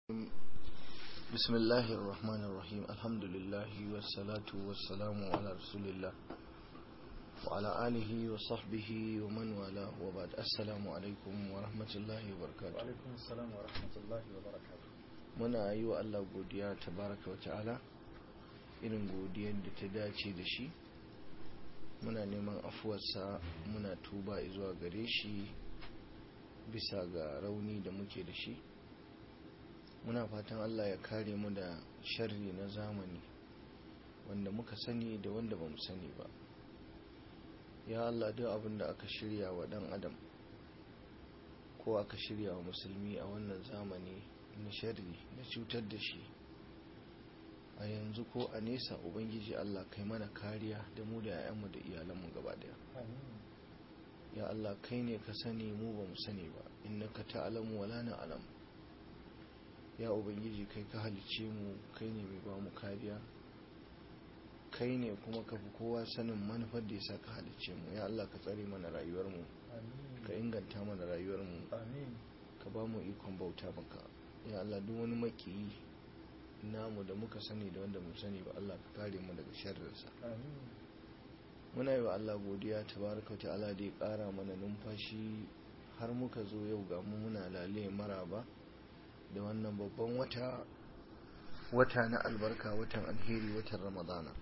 بسم الله الرحمن الرحيم الحمد لله والصلاة والسلام على رسول الله وعلى آله وصحبه ومن والاه وبعد السلام عليكم ورحمة الله وبركاته وعليكم السلام ورحمة الله وبركاته muna yi wa Allah godiya tabaraka wa ta'ala irin godiyar da ta dace da shi muna neman afuwarsa muna tuba zuwa gare shi bisa ga rauni da muke da shi muna fatan Allah ya kare mu da sharri na zamani wanda muka sani da wanda ba mu sani ba ya Allah duk abin da aka shirya wa dan adam ko aka shirya wa musulmi a wannan zamani na sharri na cutar da shi a yanzu ko a nesa ubangiji Allah kai mana kariya da mu da 'ya'yanmu da iyalanmu gaba daya ya Allah kai ne ka sani mu ba mu sani ba innaka ta'lamu wala na'lam ya ubangiji kai ka halice mu kai ne mai ba mu kariya kai ne kuma ka fi kowa sanin manufar da ya sa ka halice mu ya Allah ka tsare mana rayuwar mu ka inganta mana rayuwar mu amin ka ba mu ikon bauta maka ya Allah duk wani makiyi namu da muka sani da wanda mu sani ba Allah ka kare mu daga sharrinsa amin muna yi wa Allah godiya tabaraka ta'ala da ya kara mana numfashi har muka zo yau ga mu muna lale maraba da wannan babban wata wata na albarka watan alheri watan ramadana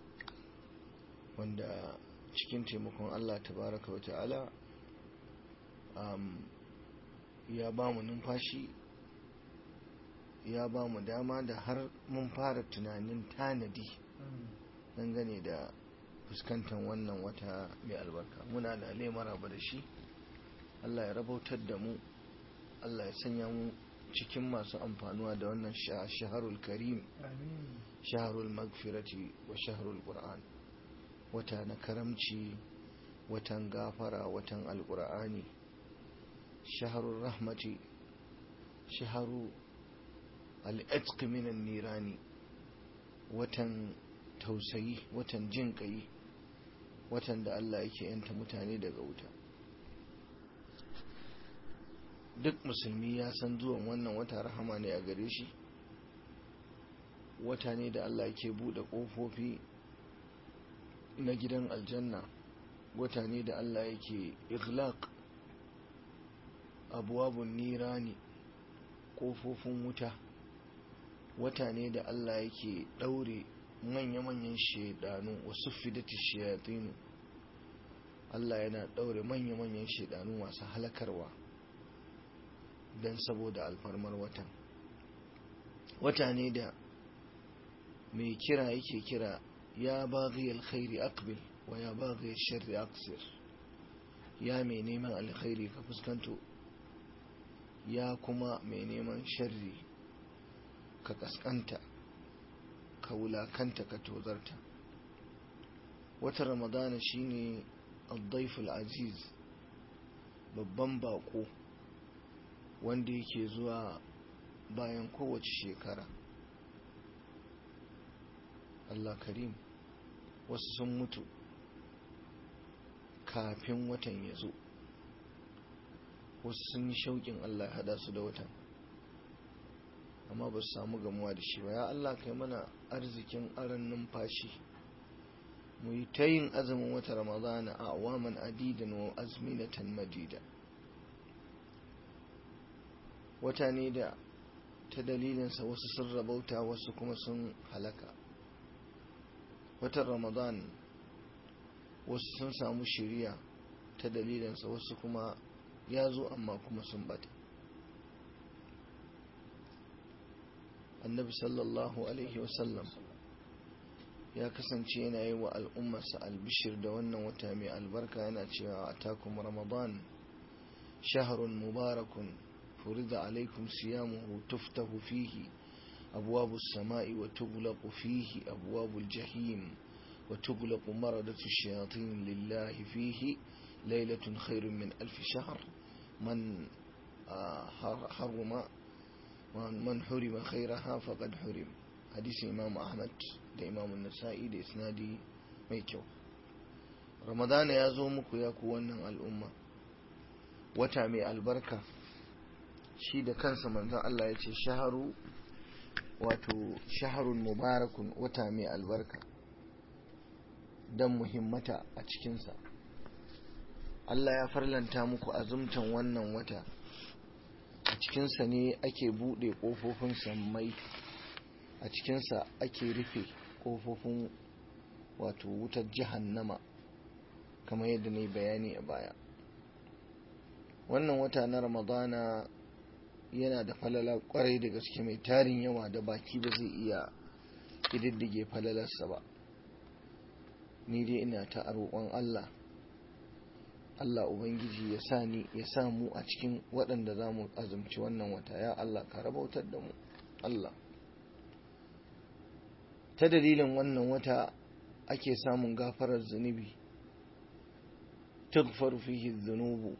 wanda cikin taimakon Allah tabaraka ta'ala um, ya ba mu numfashi ya ba mu dama da har mun fara tunanin tanadi dangane da fuskantar wannan wata mai albarka muna da maraba da shi Allah ya rabautar da mu Allah ya sanya mu cikin masu amfanuwa da wannan shaharul karim amin shaharul magfirati wa shaharul qur'an wata na karamci watan gafara watan alqur'ani shaharul rahmati shaharu al'atq minan nirani watan tausayi watan jin kai watan da Allah yake yanta mutane daga wuta duk musulmi ya san zuwan wannan wata rahama ne a gare shi wata ne da Allah yake bude kofofi na gidan aljanna wata ne da Allah yake ighlaq abuwabun nirani kofofin wuta wata ne da Allah yake daure manya-manyan shaidanu wasu fidati shayatinu Allah yana daure manya-manyan shaidanu masu halakarwa don saboda alfarmar watan wata ne da mai kira yake kira ya baghi alkhairi aqbil wa ya baghi sharri aqsir ya mai neman alkhairi ka fuskanto ya kuma mai neman sharri ka kaskanta ka wulakanta ka tozarta wata ramadana shine al aziz babban bako wanda yake zuwa bayan kowace shekara Allah karim wasu sun mutu kafin watan ya zo wasu sun yi shauƙin Allah ya hada su da watan amma ba su samu gamuwa da shi ba ya Allah kai mana arzikin aran numfashi mu yi ta yin azumin wata ramadana a awaman adidan wa azminatan madida wata ne da ta dalilinsa wasu sun rabauta wasu kuma sun halaka watan ramadan wasu sun samu shiriya ta dalilinsa wasu kuma ya zo amma kuma sun bata annabi sallallahu alaihi wasallam ya kasance yana yi wa al'ummarsa albishir da wannan wata mai albarka yana cewa a takum ramadan shaharun mubarakun فرض عليكم صيامه تفتح فيه أبواب السماء وتغلق فيه أبواب الجحيم وتغلق مردة الشياطين لله فيه ليلة خير من ألف شهر من حرم من حرم خيرها فقد حرم حديث إمام أحمد ده إمام النسائي ده إسنادي ميكو رمضان يا زومك يا كوانا الأمة وتعمي البركة shi da kansa manzon Allah ya ce shaharu wato shaharun mubarakun wata mai albarka don muhimmata a cikinsa Allah ya farlanta muku azumtan wannan wata a cikinsa ne ake buɗe ƙofofin sammai a cikinsa ake rufe ƙofofin wato wutar jahannama kamar yadda na yi bayani a baya wannan wata na ramadana yana da falala kwarai da gaske mai tarin yawa da baki ba zai iya ƙididdige falalarsa ba ni dai ina ta roƙon Allah Allah Ubangiji ya sa ni ya sa mu a cikin waɗanda za mu azumci wannan wata ya Allah ka rabautar da mu Allah ta dalilin wannan wata ake samun gafarar zunubi tughfaru fihi dhunubu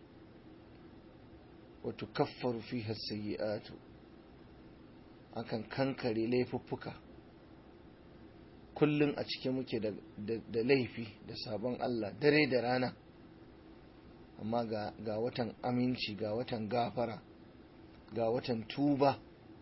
wa tukaffaru fiha sayyi'atu akan kankare laifuffuka kullum a cike muke da laifi da sabon Allah dare da rana amma ga watan aminci ga watan gafara ga watan tuba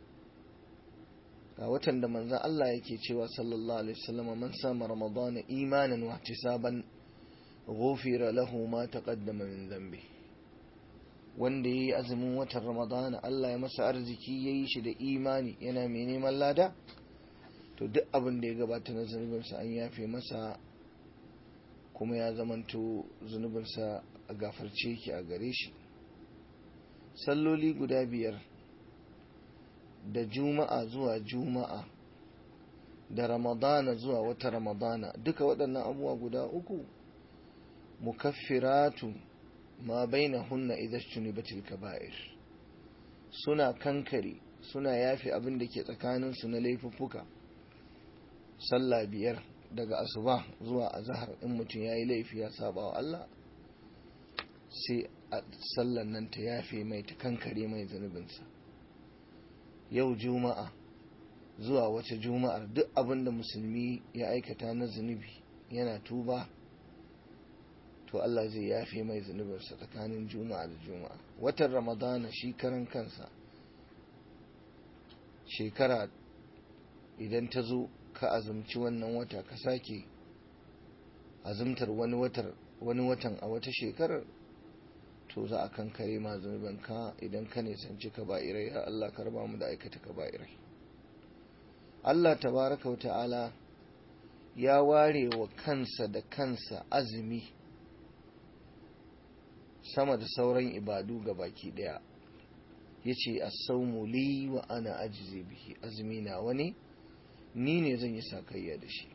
ga watan da manzan Allah yake cewa sallallahu alaihi wasallam man sama ramadana imanan wa ihtisaban ghufira lahu ma taqaddama min dhanbi wanda yayi azumin watan ramadana Allah ya masa arziki yayi shi da imani yana mai neman lada to duk abin da ya gabata na zunubinsa an yafe masa kuma ya zamanto zunubinsa a gafarce ki a gare shi salloli guda biyar da juma'a zuwa juma'a da ramadana zuwa wata ramadana duka waɗannan abubuwa guda uku mukaffiratu ma baina hunna idan batil kaba'ir suna kankare suna yafe abin da ke tsakaninsu na laifuffuka sallah biyar daga asuba zuwa azahar in mutum ya yi laifi ya saba wa Allah sai a sallan nan ta yafe mai ta kankare mai zunubinsa yau juma'a zuwa wata juma'ar duk abin da musulmi ya aikata na zunubi yana tuba to Allah zai yafe mai zunubinsa tsakanin juma'a da juma'a watan ramadana shi karan kansa shekara idan ta zo ka azumci wannan wata ka sake azumtar wani watar wani watan a wata shekarar to za a kankare ma ka idan ka nisanci ka ba'irai ya Allah ka raba mu da aikata ka ba'irai Allah tabaraka wa ta'ala ya ware wa kansa da kansa azumi sama da sauran ibadu ga baki daya yace as-sawmu li wa ana ajzi bihi azumi na wani ni ne zan yi sakayya da shi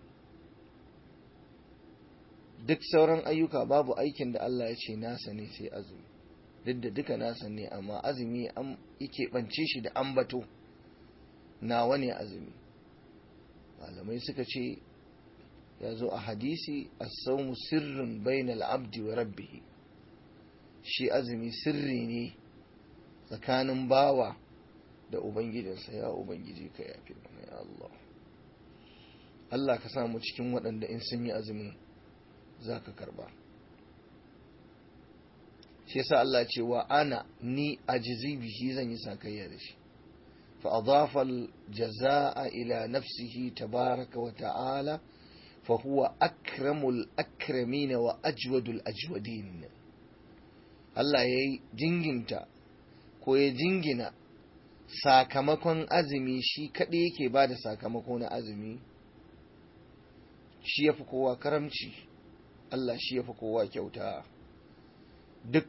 duk sauran ayyuka babu aikin da Allah ya ce nasa ne sai azumi duk da duka nasa ne amma azumi an yake bance shi da ambato nawa ne azumi malamai suka ce ya zo a hadisi as-sawmu sirrun bainal abdi wa rabbih shi azumi sirri ne tsakanin bawa da ubangijinsa ya ubangiji ka yafe mana ya Allah Allah ka samu cikin waɗanda in sun yi azumin za ka karba shi yasa Allah ce wa ana ni ajizi bihi zan yi sakayya da shi fa adafa al-jazaa'a ila nafsihi tabaraka wa ta'ala fa huwa akramul akramin wa ajwadul ajwadin Allah yayi jinginta ko ya jingina sakamakon azumi shi kaɗai yake ba da sakamako na azumi shi ya fi kowa karamci Allah shi ya fi kowa kyauta duk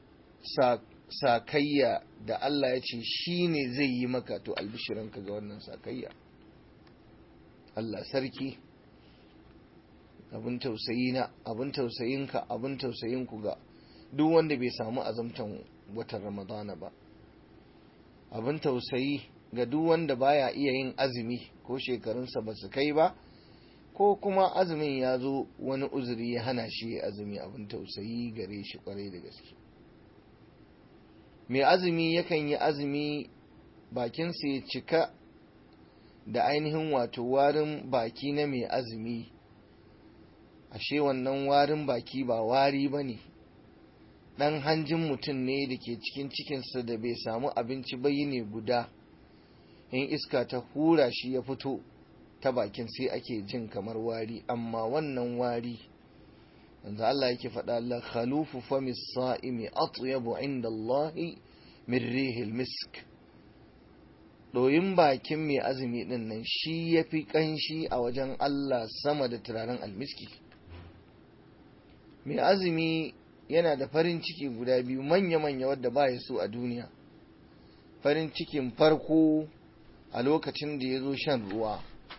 sakayya da Allah ya ce shi ne zai yi maka to albishiranka ga wannan sakayya Allah sarki abin tausayina abin tausayinka abin tausayinku ga duk wanda bai samu azumtan watan ramadana ba abin tausayi ga duk wanda baya iya yin azumi ko shekarunsa ba su kai ba ko kuma azumin ya zo wani uzuri ya hana shi azumi abin tausayi gare shi kwarai da gaske mai azumi yakan yi azumi bakinsa ya cika da ainihin wato warin baki na mai azumi ashe wannan warin baki ba wari ba ne ɗan hanjin mutum ne da ke cikin cikinsa da bai samu abinci ba ne guda in iska ta hura shi ya fito ta bakin sai ake jin kamar wari amma wannan wari wanda Allah yake faɗa la khalufu famis sa'imi atyabu inda Allah min rihil misk ɗoyin bakin mai azumi ɗin nan shi ya fi ƙanshi a wajen Allah sama da turaren almiski mai azumi yana da farin ciki guda biyu manya-manya wadda ba ya so a duniya farin cikin farko a lokacin da ya zo shan ruwa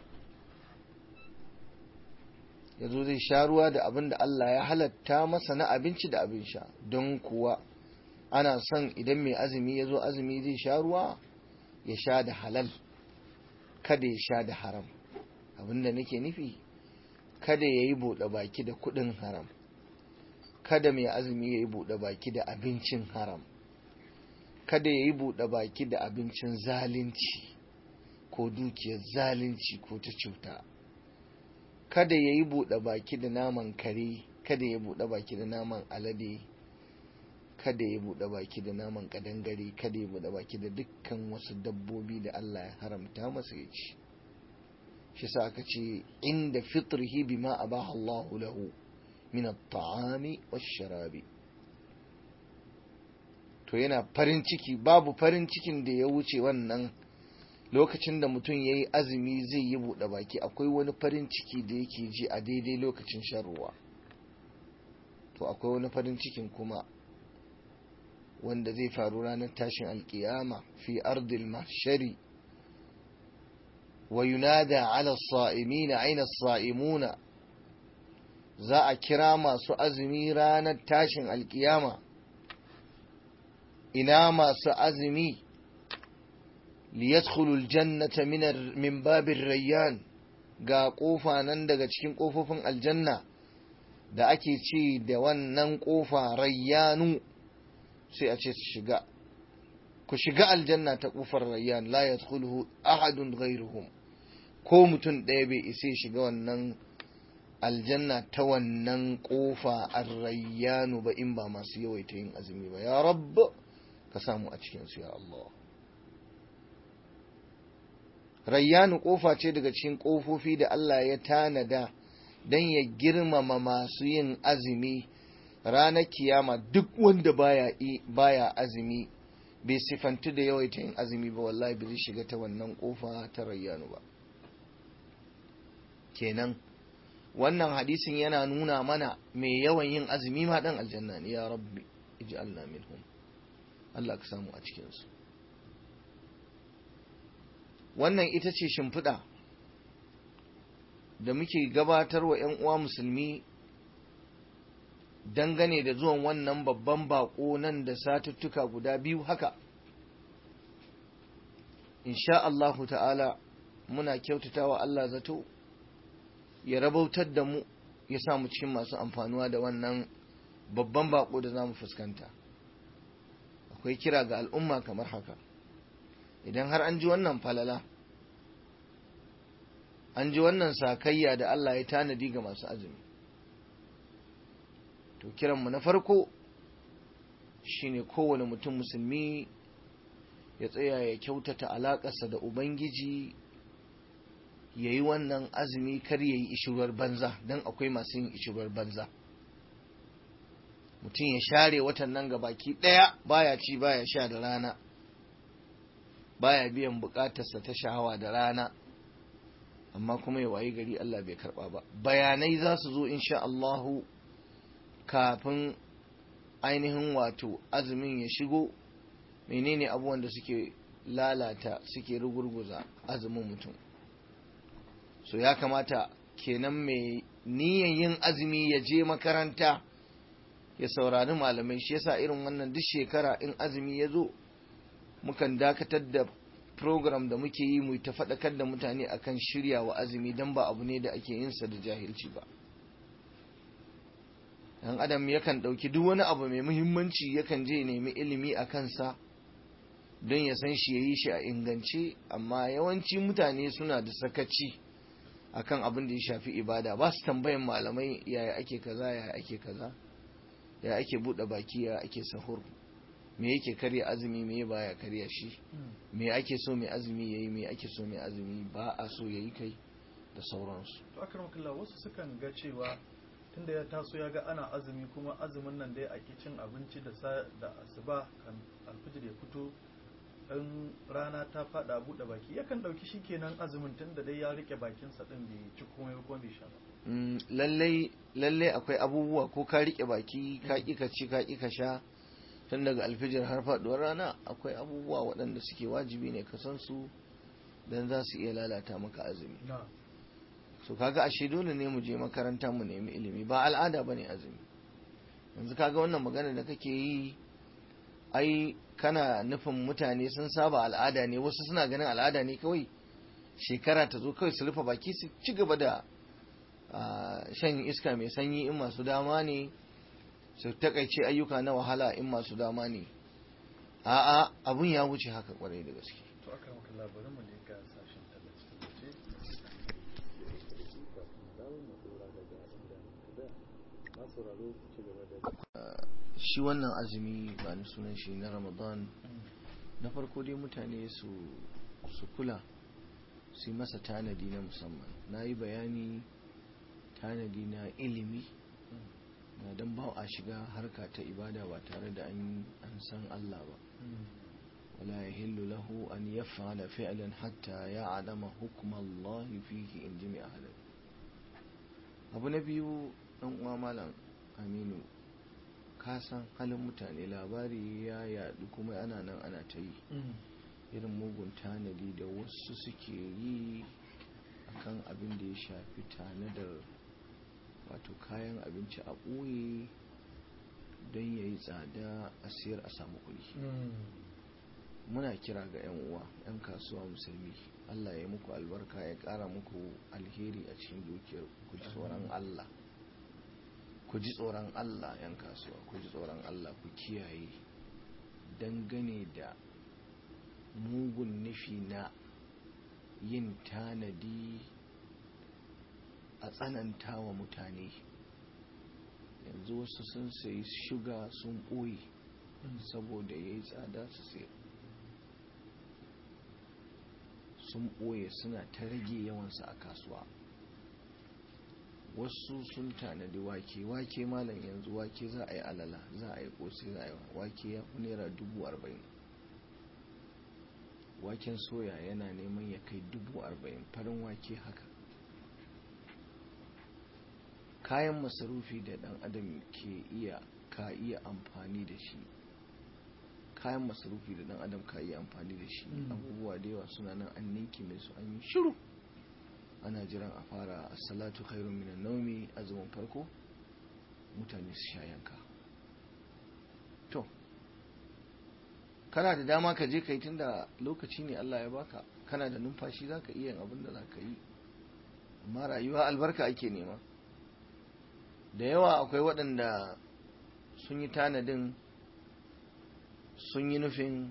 ya zo zai sha ruwa da abin da Allah ya halatta masa na abinci da abin sha don kuwa ana son idan mai azumi ya zo azumi zai sha ruwa ya sha da halal kada ya sha da haram abinda nake nufi kada ya yi buɗe baki da kuɗin haram kada mai azumi ya yi buɗe baki da abincin haram kada ya yi buɗe baki da abincin zalunci ko dukiyar zalunci ko ta cuta kada ya yi buɗe baki da naman kare kada ya buɗe baki da naman alade kada ya buɗe baki da naman kadangare kada ya buɗe baki da dukkan wasu dabbobi da Allah ya haramta masa ya ci shi sa aka ce inda fitrihi bima abaha Allah lahu min at-ta'ami wash-sharabi to yana farin ciki babu farin cikin da ya wuce wannan lokacin da mutum ya yi azumi zai yi buɗe baki akwai wani farin ciki da yake ji a daidai lokacin shan ruwa to akwai wani farin cikin kuma wanda zai faru ranar tashin alkiyama fi ardil mahshari wa yunada ala sa'imina aina sa'imuna za a kira masu azumi ranar tashin alkiyama ina masu azumi liyadkhulul jannata min babin rayyan ga kofa nan daga cikin kofofin aljanna da ake ce da wannan kofa rayyanu sai a ce su shiga ku shiga aljanna ta kofar rayyan la yadkhuluhu ahadun ghayruhum ko mutum ɗaya bai isa shiga wannan aljanna ta wannan kofa ar-rayyanu ba in ba masu yawaita yin azumi ba ya rabb ka samu a cikin su ya Allah rayyanu kofa ce daga cikin kofofi da Allah ya tanada don ya girmama masu yin azumi ranar kiyama duk wanda baya baya azumi bai sifantu da yawaita yin azumi ba wallahi bai shiga ta wannan kofa ta rayyanu ba kenan wannan hadisin yana nuna mana mai yawan yin azumi ma dan aljanna ne ya rabbi ij'alna minhum Allah ka samu a cikin su wannan ita ce shimfiɗa da muke gabatar wa 'yan uwa musulmi dangane da zuwan wannan babban bako nan da satuttuka guda biyu haka insha Allahu ta'ala muna kyautata wa Allah zato ya rabautar da mu ya samu cikin masu amfanuwa da wannan babban bako da za mu fuskanta akwai kira ga al'umma kamar haka idan har an ji wannan falala an ji wannan sakayya da Allah ya tanadi ga masu azumi to kiranmu na farko shine kowane mutum musulmi ya tsaya ya kyautata alaƙarsa da ubangiji ya yi wannan azumi kar ya yi ishirwar banza don akwai masu yin ishirwar banza mutum ya share watan nan ga baki ɗaya baya ci baya sha da rana baya biyan bukatarsa ta shahawa da rana amma kuma ya wayi gari Allah bai karba ba bayanai za su zo insha Allahu kafin ainihin wato azumin ya shigo menene abubuwan da suke lalata suke rugurguza azumin mutum so ya kamata kenan mai niyan yin azumi ya je makaranta ya saurari malamai shi yasa irin wannan duk shekara in azumi ya zo mukan dakatar da program da muke yi mu ta faɗakar da mutane akan shirya wa azumi don ba abu ne da ake yin sa da jahilci ba dan adam yakan ɗauki duk wani abu mai muhimmanci yakan je nemi ilimi a kansa don ya san shi ya yi shi a ingance amma yawanci mutane suna da sakaci akan abin da ya shafi ibada ba su tambayan malamai yaya ake kaza yaya ake kaza ya ake buɗe baki ya ake sahur me yake karya azumi me baya karya shi me ake so mai azumi yayi me ake so mai azumi ba a so yayi kai da sauransu to akramakallah wasu sukan ga cewa tunda ya taso ya ga ana azumi kuma azumin nan dai a cin abinci da da asuba kan alfijir ya fito in rana ta fada buɗe baki yakan ɗauki shi kenan azumin tunda dai ya rike bakinsa ɗin bai ci komai kuma bai sha ba lallai lallai akwai abubuwa ko ka rike baki ka ƙi ka ci ka ƙi ka sha tun daga alfijir har faɗuwar rana akwai abubuwa waɗanda suke wajibi ne ka san su don za su iya lalata maka azumi so kaga ashe dole ne mu je makaranta mu nemi ilimi ba al'ada bane azumi yanzu kaga wannan magana da kake yi ai kana nufin mutane sun saba al'ada ne wasu suna ganin al'ada ne kawai shekara ta zo kawai su rufe baki su ci gaba da shan iska mai sanyi in masu dama ne su takaice ayyuka na wahala in masu dama ne a'a abun ya wuce haka kwarai da gaske to aka maka labarin mu ne ga sashen tallace shi wannan azumi ba ni sunan shi na ramadan na farko dai mutane su su kula su yi masa tanadi na musamman na yi bayani tanadi na ilimi na don ba a shiga harka ta ibada ba tare da an san Allah ba wala ya hillu lahu an ya fa'ala fi'lan hatta ya adama hukumar Allah fihi in ji mai ahalar abu na biyu ɗan uwa malam aminu ka san halin mutane labari ya yadu kuma ana nan ana ta yi irin mugun tanadi da wasu suke yi akan abin da ya shafi tanadar wato kayan abinci a ɓoye don ya yi tsada a siyar a samu kuɗi muna kira ga 'yan uwa 'yan kasuwa musulmi allah ya muku albarka ya ƙara muku alheri a cikin dukiyar ku ji tsoron allah ku ji tsoron allah 'yan kasuwa ku ji tsoron allah ku kiyaye dangane da mugun nufi na yin tanadi a tsananta wa mutane yanzu wasu sun sayi shuga sun ɓoye saboda ya yi tsada su sayar sun ɓoye suna ta rage yawansa a kasuwa wasu sun tanadi wake wake malam yanzu wake za a yi alala za a yi ƙosi za a yi wake ya fi naira dubu arba'in waken soya yana neman ya kai dubu arba'in farin wake haka kayan masarufi da dan adam ke iya ka iya amfani da shi kayan masarufi da dan adam ka iya amfani da shi abubuwa da yawa suna nan an ninki mai su an yi shiru ana jiran a fara salatu khairun minan naumi azumin farko mutane su sha yanka to kana da dama ka je kai tunda lokaci ne Allah ya baka kana da numfashi zaka iya yin abin da zaka yi amma rayuwa albarka ake nema da yawa akwai waɗanda sun yi tanadin sun yi nufin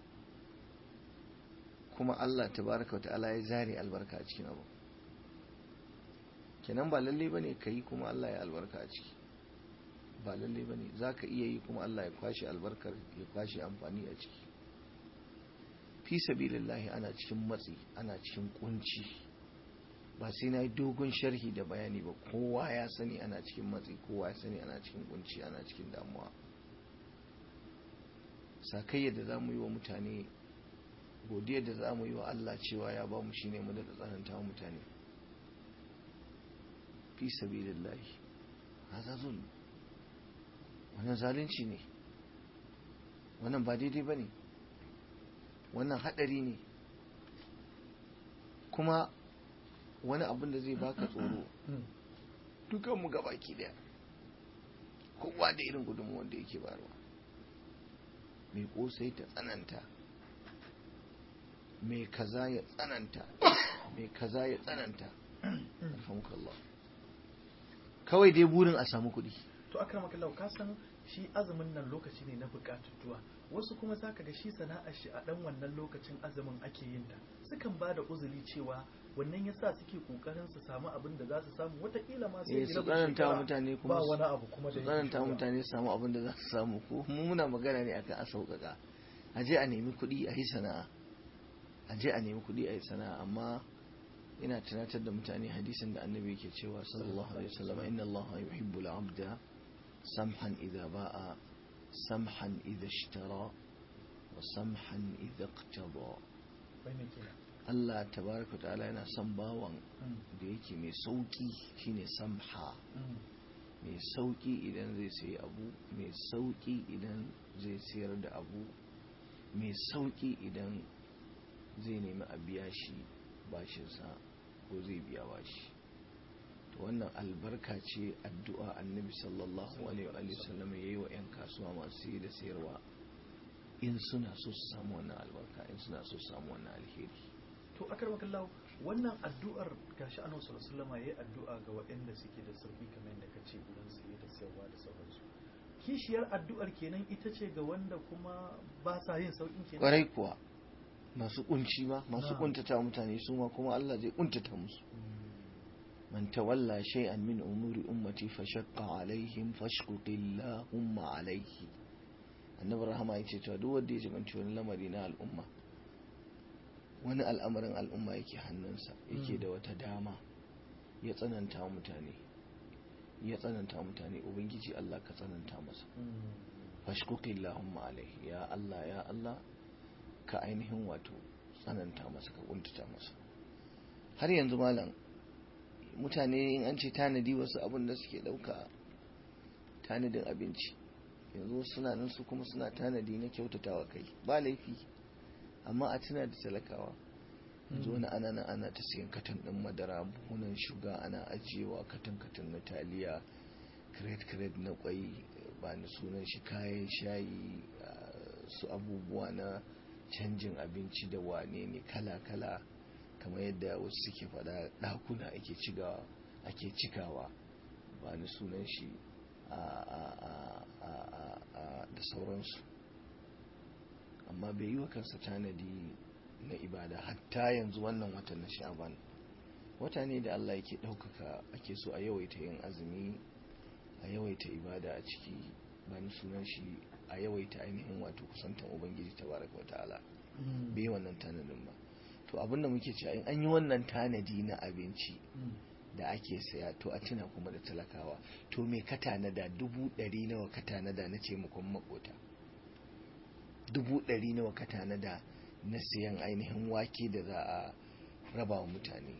kuma Allah tabaraka wata'ala ya zare albarka a cikin abu kenan ba lalle bane ka yi kuma Allah ya albarka a ciki ba lalle bane za ka iya yi kuma Allah ya kwashe albarkar ya kwashe amfani a ciki fi sabilillahi ana cikin matsi ana cikin kunci ba sai na yi dogon sharhi da bayani ba kowa ya sani ana cikin matsi kowa ya sani ana cikin kunci ana cikin damuwa sakayya da za mu yi wa mutane godiya da za mu yi wa Allah cewa ya ba mu shi ne mu da tsananta wa mutane fi sabilillahi haza zulm wannan zalunci ne wannan ba daidai ba ne wannan haɗari ne kuma wani abin da zai baka tsoro dukanmu ga baki daya kowa da irin gudunmuwan da yake barwa mai kosai ta tsananta mai kaza ya tsananta mai kaza ya tsananta alhamdulillah kawai dai burin a samu kuɗi to akramaka Allah ka san shi azumin nan lokaci ne na bukatutuwa wasu kuma zaka ga shi sana'ar shi a dan wannan lokacin azumin ake yin ta sukan ba da uzuri cewa wannan yasa suke kokarin su samu abin da za su samu watakila ma sai eh su tsananta wa mutane kuma ba wani abu kuma da su tsananta wa mutane su samu abin da za su samu ko mu muna magana ne akan a sauƙaƙa a je a nemi kuɗi a yi sana'a a je a nemi kuɗi a yi sana'a amma ina tunatar da mutane hadisin da annabi yake cewa sallallahu alaihi wasallam inna allaha yuhibbu al-abda samhan idza ba'a samhan idza ishtara wa samhan idza iqtada Bane kenan. Allah tabaraka ta'ala yana son bawan Mm. da yake mai sauki shine samha Mm. mai sauki idan zai sayi abu mai sauki idan zai sayar da abu mai sauki idan zai nemi a biya shi bashinsa ko zai biya bashi to wannan albarka ce addu'a annabi sallallahu alaihi wa sallam ya yi wa 'yan kasuwa masu sayi da sayarwa in suna so su samu wannan albarka in suna so su samu wannan alheri to akar makallahu wannan addu'ar gashi annabi sallallahu alaihi wasallam yayi addu'a ga waɗanda suke da sauki kamar yadda kace gurin saye da sayarwa da sauransu kishiyar addu'ar kenan ita ce ga wanda kuma ba sa yin saukin kenan kwarai kuwa masu kunci ba masu Na'am. kuntata mutane su ma kuma Allah zai kuntata musu man tawalla shay'an min umuri ummati fashaqqa alaihim fashquqillahumma alaihi annabi rahama yace cewa duk wanda ya jibanci wani lamari na al'umma wani al'amarin al'umma yake hannunsa yake Mm. da wata dama ya tsananta wa mutane ya tsananta wa mutane ubangiji Allah ka tsananta masa fashkuqillahumma alaihi ya Allah ya Allah ka ainihin wato tsananta masa ka kuntata masa har yanzu malam mutane in an ce tanadi wasu abin da suke dauka tanadin abinci yanzu suna nan su kuma suna tanadi na kyautatawa kai ba laifi amma a tuna da talakawa yanzu wani ana nan ana ta siyan katon din madara buhunan shuga ana ajiyewa katon katon na taliya kiret kiret na kwai ba ni sunan shi kayan shayi ah, su abubuwa na canjin abinci da wane ne kala kala kamar yadda wasu suke faɗa ɗakuna ake cigawa ake cikawa ba ni sunan shi a a a a a a da sauransu amma bai yi wa kansa tanadi na ibada hatta yanzu wannan watan na sha'ban wata ne da Allah yake ɗaukaka ake so a yawaita yin azumi a yawaita ibada a ciki bani sunan shi a yawaita ainihin wato kusantan ubangiji tabaraka wa ta'ala bai yi wannan tanadin ba to abinda muke cewa in an yi wannan tanadi na abinci da ake saya to a tuna kuma da talakawa to me ka tanada dubu ɗari nawa ka tanada na taimakon makota dubu ɗari nawa ka tanada na sayan ainihin wake da za a raba wa mutane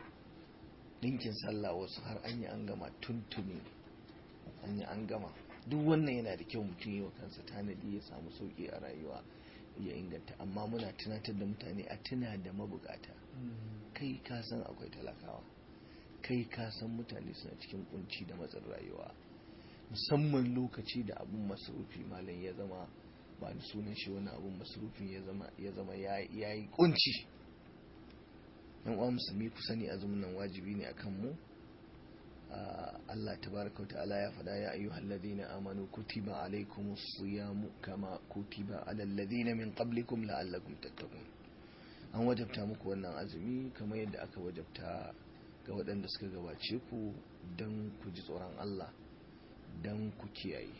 ɗinkin sallah wasu har an yi an gama tuntuni an yi an gama duk wannan yana da kyau mutum yi wa kansa tanadi ya samu sauƙi a rayuwa ya inganta amma muna tunatar da mutane a tuna da mabukata kai ka san akwai talakawa kai ka san mutane suna cikin kunci da matsin rayuwa musamman lokaci da abun masarufi malam ya zama ba da sunan shi wani abun masarufin ya zama ya zama ya yi kunci yan uwa musulmi ku sani azumin nan wajibi ne akan mu Ah, Allah tabaraka wa ta'ala ya faɗa ya ayyuhal ladina amanu kutiba alaykumus siyamu kama kutiba alal ladina min qablikum la'allakum tattaqun an wajabta muku wannan azumi kamar yadda aka wajabta ga waɗanda suka gabace ku don ku ji tsoron Allah don ku kiyaye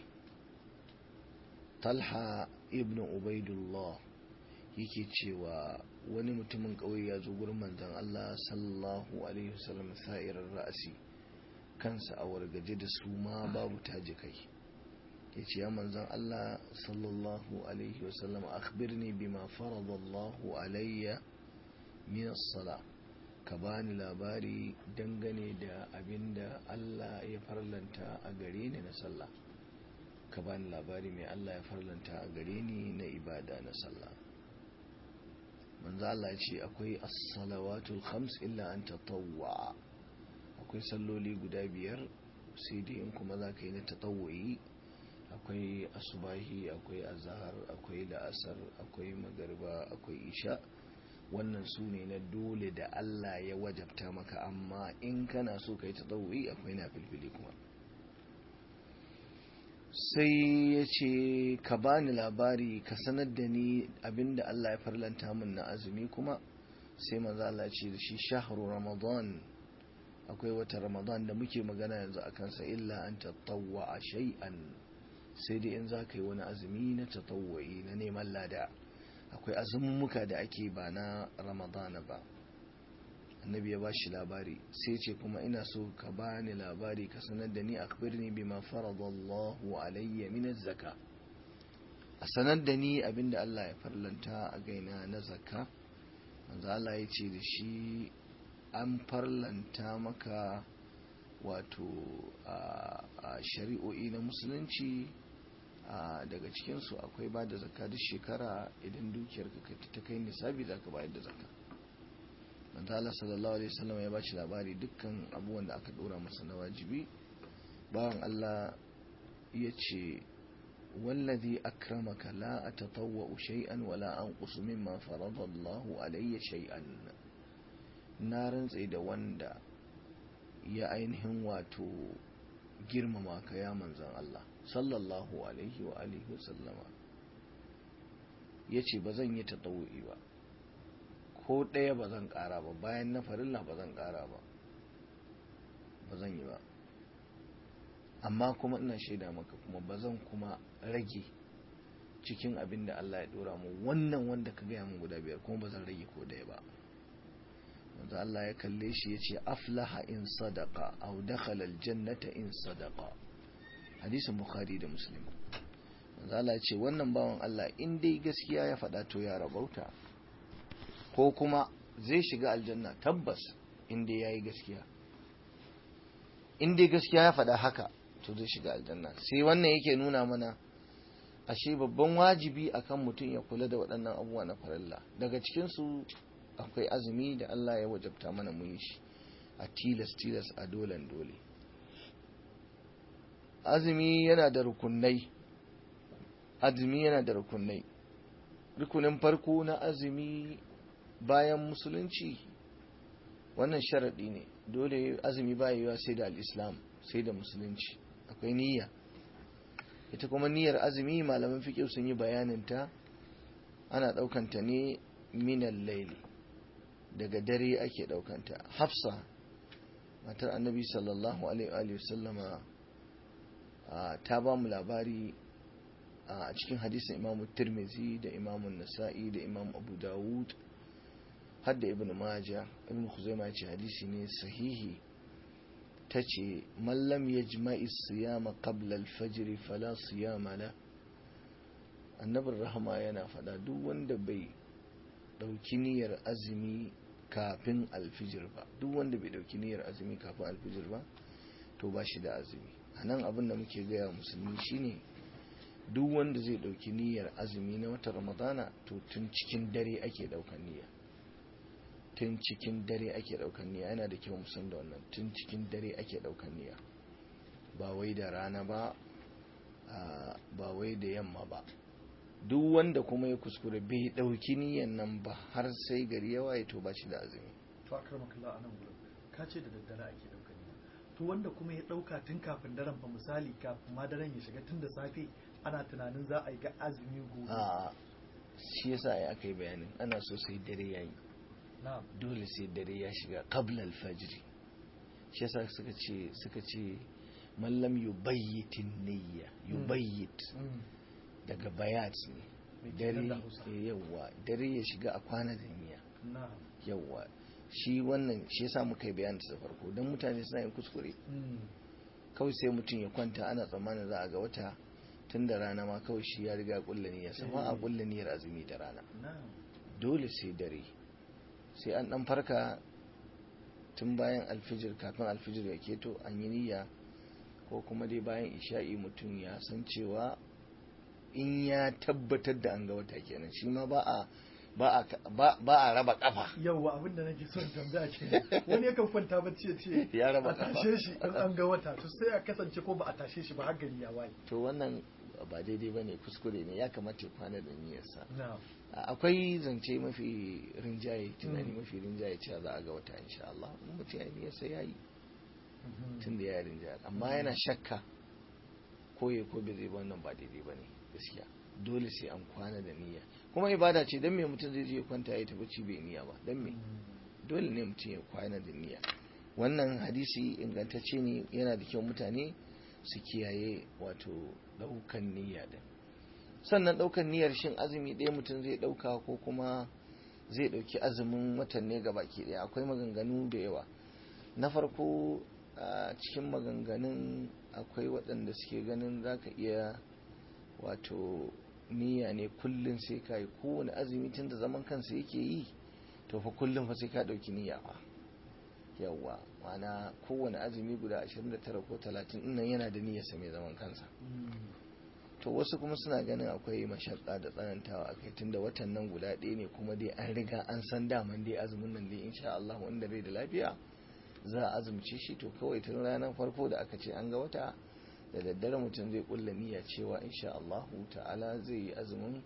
talha ibn ubaidullah yake cewa wani mutumin ƙauye ya zo gurin manzon Allah sallallahu alaihi wasallam sa'irar ra'asi kansa a wargaje da su ma babu taji kai ya ce ya manzon Allah sallallahu alaihi wasallam akhbirni bima faradallahu alayya min as-sala ka bani labari dangane da abinda Allah ya farlanta a gare ni na sallah ka bani labari mai Allah ya farlanta a gare ni na ibada na sallah manzo Allah ya ce akwai as-salawatul khams illa an tatawwa akwai salloli guda biyar sai dai in kuma za ka yi na tatawwayi akwai asubahi akwai azahar akwai la'asar akwai magariba akwai isha wannan su ne na dole da Allah ya wajabta maka amma in kana so ka yi tatawwayi akwai na filfili kuma sai ya ce ka bani labari ka sanar da ni abinda Allah ya farlanta min na azumi kuma sai maza Allah ce da shi shahru ramadan akwai wata ramadan da muke magana yanzu a kansa illa an tattawwa a shay'an sai dai in za ka yi wani azumi na tattawwa'i na neman lada akwai azummuka da ake ba na ramadana ba annabi ya ba shi labari sai ce kuma ina so ka bani labari ka sanar da ni akhbirni bima faradallahu alayya min zaka a sanar da ni abinda Allah ya farlanta a gaina na zakka manzo Allah ya ce da shi an farlanta maka wato a shari'o'i na musulunci daga cikinsu akwai ba da zakka duk shekara idan dukiyarka ta kai nisabi za ka bayar da zakka manzo Allah sallallahu alaihi wasallam ya bashi labari dukkan abubuwan da aka dora masa na wajibi bawan Allah ya ce wallazi akramaka la atatawwa shay'an wala anqusu mimma farada Allah alayya shay'an na rantse da wanda ya ainihin wato girmama ka ya manzan Allah sallallahu alaihi wa alihi wasallama yace ba zan yi tatawu'i ba ko ɗaya ba zan ƙara ba bayan na farilla ba zan ƙara ba ba zan yi ba amma kuma ina shaida maka kuma ba zan kuma rage cikin abin da Allah ya ɗora mu wannan wanda ka gaya min guda biyar kuma ba zan rage ko ɗaya ba wanzu Allah ya kalle shi ya ce aflaha in sadaka au dakhala aljannata in sadaka hadisin bukhari da muslim wanzu Allah ya ce wannan bawan Allah in dai gaskiya ya faɗa to ya rabauta ko kuma zai shiga aljanna tabbas inda ya yi gaskiya inda gaskiya ya faɗa haka to zai shiga aljanna sai wannan yake nuna mana ashe babban wajibi akan mutum ya kula da waɗannan abubuwa na farilla daga cikinsu akwai azumi da Allah ya wajabta mana mu yi shi a tilas tilas a dolen dole azumi yana da rukunai azumi yana da rukunai rukunin farko na azumi bayan musulunci wannan sharaɗi ne dole azumi ba yiwa sai da al'islam sai da musulunci akwai niyya ita kuma niyyar azumi malaman fiƙi sun yi bayaninta ana ɗaukanta ne minan laili daga dare ake ɗaukanta hafsa matar annabi sallallahu alaihi wasallama ta ba mu labari a cikin hadisin imamu tirmizi da imamun nasa'i da imam abu dawud hadda ibn maja ibn khuzaima ya ce hadisi ne sahihi ta ce mallam ya jima'i siyama qabla alfajiri fala siyama la annabin rahama yana fada duk wanda bai dauki niyyar azumi kafin alfijir ba duk wanda bai dauki niyyar azumi kafin alfijir ba to ba shi da azumi a nan abin da muke gaya musulmi shine duk wanda zai dauki niyyar azumi na watan ramadana to tun cikin dare ake daukan niyya tun cikin dare ake daukan niyya yana da kyau musan da wannan tun cikin dare ake daukan niyya ba wai da rana ba ba wai da yamma ba duk wanda kuma ya kuskure bai dauki niyyan nan ba har sai gari ya waye to ba shi da azumi to akramakallah anan gurin ka ce da daddare ake daukan niyya to wanda kuma ya dauka tun kafin daren fa misali kafin ma daren ya shiga tun da safe ana tunanin za a yi ga azumi gobe a shi yasa ai aka yi bayanin ana so sai dare yayi dole sai dare ya shiga qabla al-fajr shi yasa suka ce suka ce mallam yubayyitin niyya yubayyit daga bayat ne dare yawa dare ya shiga a kwana da niyya yawa shi wannan shi yasa muka yi bayanin da farko don mutane suna yin kuskure kawai sai mutum ya kwanta ana tsammanin za a ga wata tun da rana ma kawai shi ya riga kulla niyyar sama a kulla niyyar azumi da rana dole sai dare sai an dan farka tun bayan alfijir kafin alfijir ya keto an yi niyya ko kuma dai bayan isha'i mutum ya san cewa in ya tabbatar da an ga wata kenan shi ma ba a ba a raba kafa yawwa abin da nake son tambaya ke wani yakan kwanta bacci ya ce ya raba a tashe shi in an ga wata to sai a kasance ko ba a tashe shi ba har gari ya waye to wannan ba daidai ba ne kuskure ne ya kamata ya kwana da niyyarsa akwai zance mafi rinjaye tunani mafi rinjaye cewa za a ga wata insha Allah in mutum ya niyyarsa ya yi tun da ya rinjaye amma yana shakka koye ko bai zai ba wannan ba daidai ba ne gaskiya dole sai an kwana da niyya kuma ibada ce don me mutum zai je ya kwanta ya tafi bai niyya ba don me dole ne mutum ya kwana da niyya wannan hadisi ingantacce ne yana da kyau mutane su kiyaye wato daukan niyya din sannan daukan niyyar shin azumi ɗaya mutum zai dauka ko kuma zai dauki azumin watan ne ga baki ɗaya akwai maganganu da yawa na farko a cikin maganganun akwai waɗanda suke ganin za ka iya wato niyya ne kullum sai ka yi kowane azumi tun da zaman kansa yake yi to fa kullum fa sai ka ɗauki niyya fa yawwa mana kowane azumi guda 29 ko 30 nan yana da niyyarsa mai zaman kansa to wasu kuma suna ganin akwai mashakka da tsanantawa a kai tunda watan nan guda ɗaya ne kuma dai an riga an san daman dai azumin nan dai insha Allah wanda bai da lafiya za a azumce shi to kawai tun ranar farko da aka ce an ga wata da daddare mutum zai kulla niyya cewa insha Allah ta'ala zai yi azumin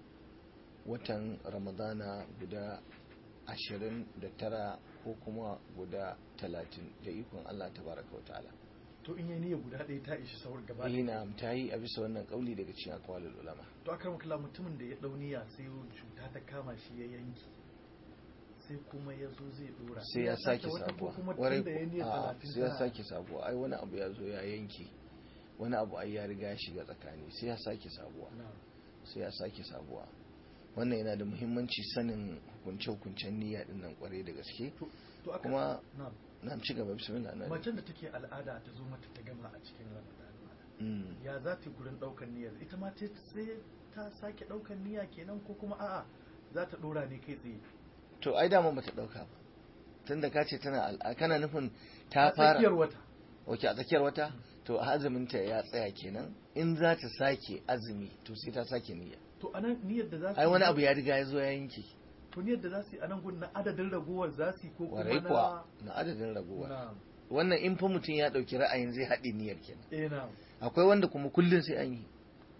watan ramadana guda ashirin da tara ko kuma guda talatin da ikon Allah tabaraka wa ta'ala to in yi niyya guda ɗaya ta ishi saurin gaba ina ta yi a bisa wannan kauli daga cikin akwalul ulama to aka makala mutumin da ya ɗau niyya sai cuta ta kama shi ya yanki sai kuma ya zo zai dora sai ya sake wata ko sabuwa kuma warai tun da ya niyya a talatin sai ya tana- sake sabuwa ai wani abu ya zo ya yanke wani abu ai ya riga ya shiga tsakani sai ya sake sabuwa na sai ya sake sabuwa wannan yana da muhimmanci sanin hukunce-hukuncen niyya din nan kwarai da gaske to to aka kuma na na ci gaba bismillah na macen da take al'ada ta zo mata ta gama a cikin ramadan Mm. ya za ta yi gurin ɗaukan niyyar ita ma ta sai ta sake ɗaukan niyya kenan ko kuma a'a za ta ɗora ne kai tsaye to ai dama bata dauka ba tunda ka ce tana al'a kana nufin a ta fara tsakiyar wata wace a tsakiyar wata to azuminta ya tsaya kenan in za ta sake azumi to sai ta sake niyya to anan niyyar da za su ai wani yi- abu ya riga ya zo ya yanke to niyyar da za su yi anan gun na adadin ragowar za su yi ko kuma warai na kuwa na adadin raguwa na wannan in fa mutum ya dauki ra'ayin zai haɗe niyyar kenan eh na akwai wanda kuma kullun sai an yi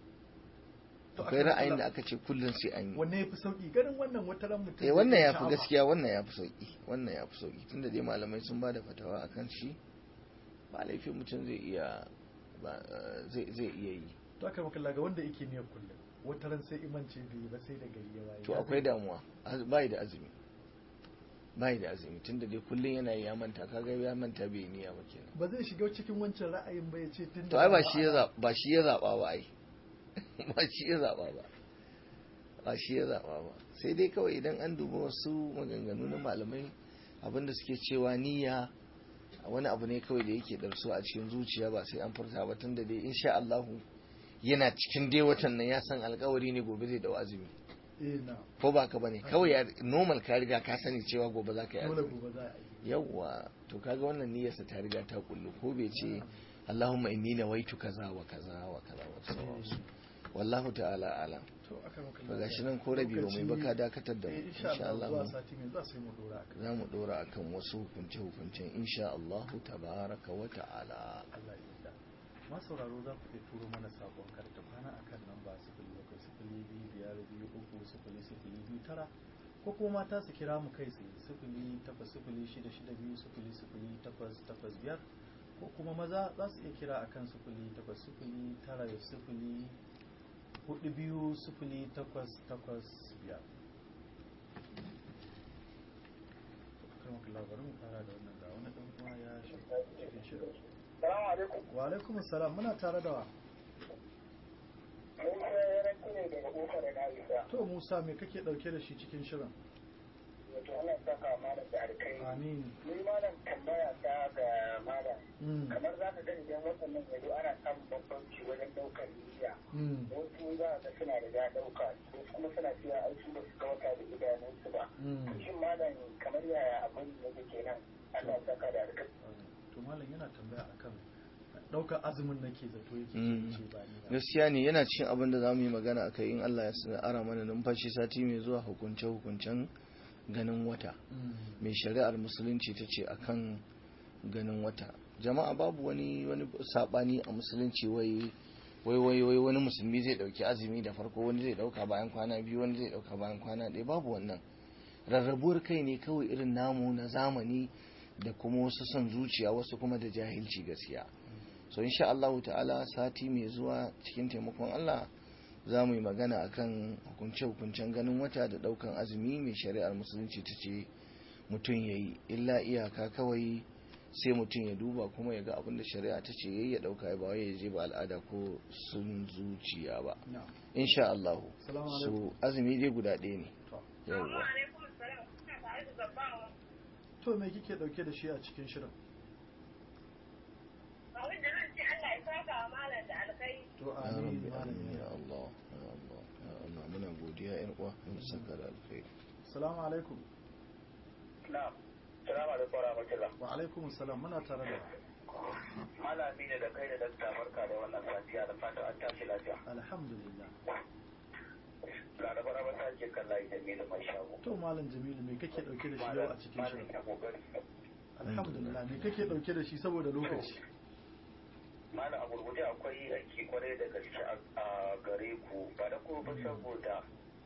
To akwai aka ra'ayin kula- da aka ce kullun sai an yi wanne ya fi sauki ganin wannan wata ran mutum eh zai wannan iya ya fi sha'awa. gaskiya wannan ya fi sauki wannan ya fi sauki tunda dai malamai sun ba da fatawa akan shi ba laifin mutum zai iya ba, eh, zai zai iya yi to aka maka ga wanda yake niyyar kullum wata ran sai imance bai yi ba sai da gari ya waye to Ya akwai zai- damuwa Az- bai da azumi bai da azumi tunda dai kullun yana yi ya manta kaga ya manta bai yi niyya ba kenan ba zai shiga cikin wancan ra'ayin ba ya ce tun to ai ba shi ya zaba ba shi ya zaba ba ai ba shi ya zaba ba ba shi ya zaba ba sai dai kawai idan an duba wasu maganganu na malamai abinda suke cewa niyya wani abu ne kawai da yake darsu a cikin zuciya ba sai an furta ba tunda dai insha Allah yana cikin dai watan nan ya san alkawari ne gobe zai dau azumi eh na ko ba ka bane kawai ya normal ka riga ka sani cewa gobe za ka yi dole azumi gobe za a yi yawwa to kaga wannan niyyarsa ta riga ta kullu ko bai ce Allahumma inni nawaitu kaza wa kaza wa kaza wa sauransu wallahu ta'ala alam to aka maka to gashi nan ko rabi ba mai baka dakatar da mu eh insha insha Allah zuwa Allah sati mai zuwa sai mu dora akan za mu dora akan wasu hukunce hukuncen insha Allah tabaraka wa ta'ala Allah ya yarda ma sauraro za ku iya turo mana sakon karta kwana akan namba sifili bakwai sifili biyu biyar biyu uku sifili sifili biyu tara ko kuma mata su kira mu kai tsaye sifili takwas sifili shida shida biyu sifili sifili takwas takwas biyar ko kuma maza za su iya kira akan sifili takwas sifili tara sifili hudu biyu sifili takwas takwas biyar kan labarin mu fara da wannan ga wani dan uwa ya shiga cikin shirin Salamu alaikum. wa alaikum salam muna tare da wa Mun ya ranku ne daga ƙofar da Aisha. to musa me kake dauke da shi cikin shirin Wato Allah saka malam da alkai. amin Ni malam tambaya ta ga malam. Mm, Kamar za ka gani idan waɗannan yanzu ana samun bambanci wajen ɗaukar niyya. mm, Wasu za ka suna da ya ɗauka, wasu kuma suna cewa ai su ba su ga wata da idanunsu ba. mm. Shin malam kamar yaya abin yake kenan? Allah saka da alkai. to malam yana tambaya akan daukar azumin nake zato yake Mm. ce ba ni ba gaskiya ne yana cikin abin da za mu yi magana akai in Allah ya sa ara mana numfashi sati mai zuwa hukunce hukuncen ganin wata Mm, mai shari'ar musulunci ta ce akan ganin wata jama'a babu wani wani sabani a musulunci wai wai wai wai wani musulmi zai dauki azumi da farko wani zai dauka bayan kwana biyu wani zai dauka bayan kwana ɗaya babu wannan rarrabuwar kai ne kawai irin namu na zamani da kuma wasu son zuciya wasu kuma da jahilci gaskiya so insha Allah ta'ala sati mai zuwa cikin taimakon Allah za mu yi magana akan hukunce-hukuncen ganin wata da daukan azumi mai shari'ar musulunci ta ce mutum ya yi illa iyaka kawai sai mutum ya duba kuma ya ga abin da shari'a ta ce yayi ya dauka ya ba wai ya je ba al'ada ko sun zuciya ba na'am insha Allah Assalamu so alaikum. azumi dai guda ɗaya ne to yawwa to me kike dauke da shi a cikin shirin to ya amin rabbi malam amin ya ya Allah ya Allah ya Allah muna godiya yan uwa mun saka da alkhairi assalamu alaikum na'am salamu alaikum wa rahmatullah wa alaikum assalam muna tare da malami ne da kai da dakta barka da wannan safiya da fatan an tashi lafiya alhamdulillah laraba raba ta ke kan layi da mai da mai shago to malam jamilu me kake dauke da shi yau a cikin malam shirin ya kokari alhamdulillah me kake dauke da shi saboda lokaci malam a gurguje akwai aiki kwarai da gaske a gare ku ba da kuma ba saboda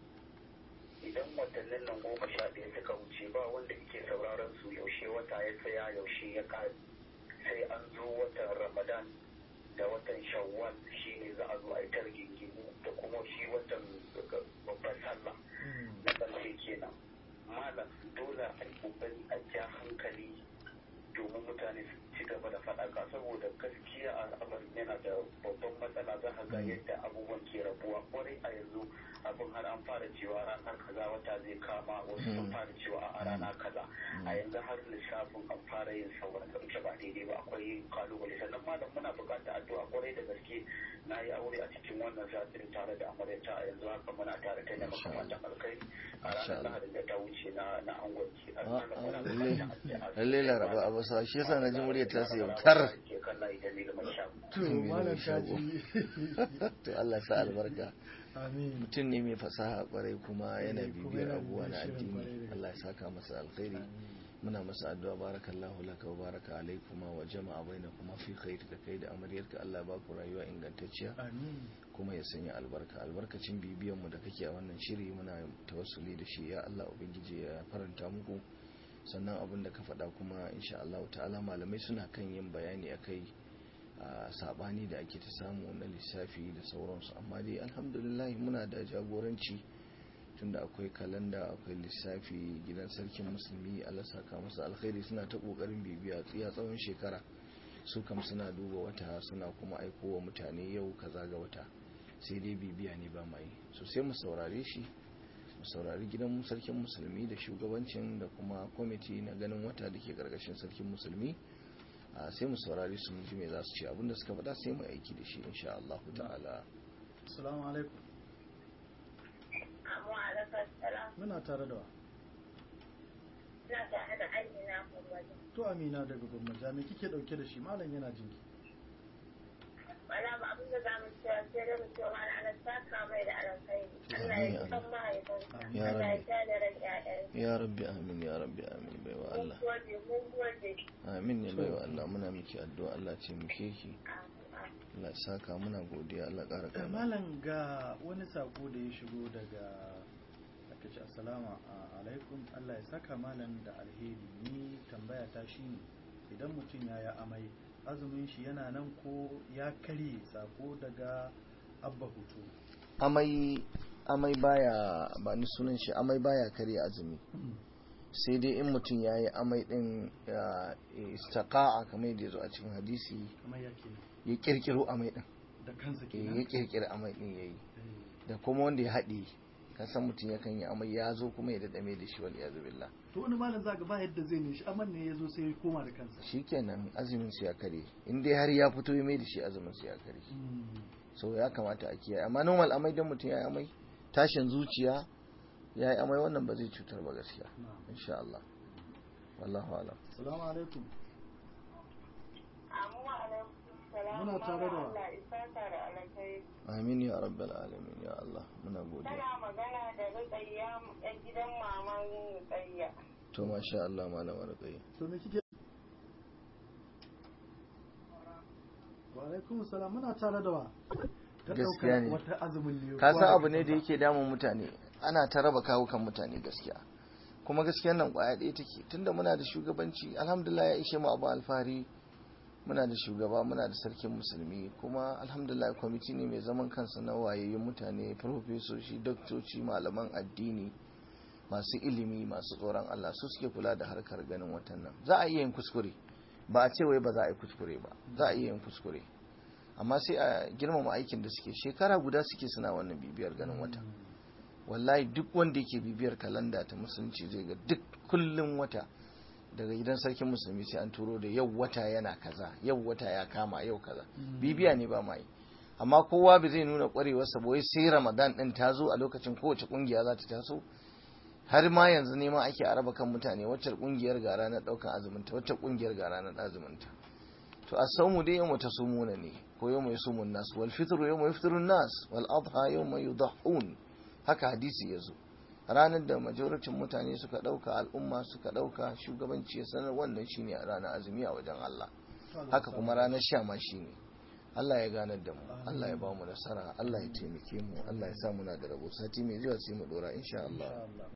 idan watannin nan goma sha ɗaya suka wuce ba wanda ke sauraron su yaushe wata ya tsaya yaushe ya kare sai an zo watan ramadan da watan shawwal shi ne za a zo a yi targingimu da kuma shi watan babban sallah na ƙarshe kenan malam dole a yi ƙoƙari a ja hankali domin mutane su ci gaba da faɗaka saboda gaskiya al'amarin yana da babban matsala za ka ga yadda abubuwan ke rabuwa kwarai a yanzu abin har an fara cewa ranar kaza wata zai kama wasu sun fara cewa a rana kaza a yanzu har lissafin an fara yin sauran da wuce ba daidai ba akwai kalubale sannan malam muna buƙatar addu'a kwarai da gaske na yi aure a cikin wannan satin tare da amaryata a yanzu haka muna tare ta nema kamata alkai a ranar lahadin da ta wuce na na angwanci a ranar muna buƙatar addu'a lalle laraba a basa shi yasa na ji muryar ta sai tar ke kan layi da ni da mai shago to malam kaji to Allah sa albarka amin mutum ne mai fasaha kwarai kuma yana Eh, kuma bibiyar yana abubuwa na bibiyar shirin kwarai addini da Allah ya saka masa alkhairi muna masa addu'a barakallahu laka wa baraka alaikuma wa jama'a bainakuma fi khair da kai da amaryarka Allah ba ku rayuwa ingantacciya amin kuma ya sanya albarka albarkacin bibiyan mu da kake a wannan shiri muna tawassuli da shi ya Allah ubangiji ya faranta muku sannan abin da ka faɗa kuma insha Allah ta'ala malamai suna kan yin bayani akai a sabani da ake ta samu na lissafi da sauransu amma dai alhamdulillah muna da jagoranci tunda akwai kalanda akwai lissafi gidan sarkin musulmi Allah saka masa alkhairi suna ta kokarin bibiya tsiya tsawon shekara su kam suna duba wata suna kuma aiko wa mutane yau kaza ga wata sai dai bibiya ne ba mai so sai mu saurare shi mu saurari gidan sarkin musulmi da shugabancin da kuma kwamiti na ganin wata da ke karkashin sarkin musulmi a sai mu saurari su mu ji me za su ce abinda suka faɗa sai mu aiki da shi insha Allah ta'ala assalamu alaikum muna tare da wa to amina daga gwamnati me kike dauke da shi malam yana jinki wala ba abin da za mu cewa sai da mu cewa mana ana saka mai da alkhairi Allah ya san mahaifinsa Ya Allah ya Rabbi. sha da ran ƴaƴansa ya rabbi amin ya rabbi amin baiwa mun Allah gode mun gode amin ne baiwa Allah muna miki addu'a Allah ce muke ki Allah ya saka muna godiya Allah ƙara Eh, ƙara malam ga wani sako da ya shigo daga aka ce assalamu alaikum Allah ya saka malam da alheri ni tambaya ta shine idan mutum ya yi amai azumin shi yana nan ko ya karye sako daga abba hutu amai amai baya ba ni sunan shi amai baya karya azumi sai dai in mutum ya yi amai din ya istaqa'a kamar yadda ya zo a cikin hadisi kamar yake ya kirkiro amai din da kansa Eh, kenan ya kirkira amai din yayi Eh, da kuma wanda ya haɗe ka san mutum yakan yi amai ya zo kuma ya daɗame da shi wal iyazu billah to wani malam zaka ba yadda zai ne shi aman ne ya zo sai ya koma da kansa shikenan azumin su ya kare in dai har ya fito ya mai da shi azumin su ya kare Mm. so ya kamata a kiyaye amma normal amai dan mutum ya yi amai tashin zuciya ya yi amai wannan ba zai cutar ba gaskiya na'am. insha Allah wallahu alam assalamu alaikum amma alaikum salam Muna tare da wa? Allah ya saka da alkhairi amin ya rabbal alamin ya Allah muna godiya tana magana da Rukayya ɗan gidan maman Rukayya to masha Allah malama ruqayya to me kike wa alaikum salam muna tare da wa ta Gaskiya ɗaukar ne. wata azumin ne ka kowa san da abu ne da kansa. yake damun mutane ana ta raba kawukan mutane gaskiya kuma gaskiyar nan kwaya ɗaya take tunda muna da shugabanci alhamdulillah ya ishe mu abu alfahari muna da shugaba muna da sarkin musulmi kuma alhamdulillah kwamiti ne mai zaman kansa na wayayyun mutane farfesoshi doktoci malaman addini masu ilimi masu tsoron Allah su suke kula da harkar ganin watan nan za a iya yin kuskure ba a ce wai ba za a yi kuskure ba za a iya yin kuskure amma sai a girmama aikin da suke shekara guda suke suna wannan bibiyar ganin wata wallahi duk wanda yake bibiyar kalanda ta musulunci zai ga duk kullum wata daga gidan sarkin musulmi sai an turo da yau wata yana kaza yau wata ya kama yau kaza bibiya ne ba mai amma kowa bai zai nuna kwarewarsa ba wai sai ramadan din ta zo a lokacin kowace kungiya za ta taso har ma yanzu neman ake a raba kan mutane wacce kungiyar ga ranar daukan azuminta wacce kungiyar ga ranar azuminta to a saumu dai yau ta sumuna ne ko yau mai sumun nas wal fitru yau mai fitrun nas wal adha yau mai yudahun haka hadisi ya zo ranar da majoritin mutane suka dauka al'umma suka dauka shugabanci ya sanar wannan shine a ranar azumi a wajen Allah haka kuma ranar sha ma shine Allah ya ganar da mu Allah ya ba mu nasara Allah ya taimake mu Allah ya sa muna da rabo sati mai zuwa sai mu dora insha Allah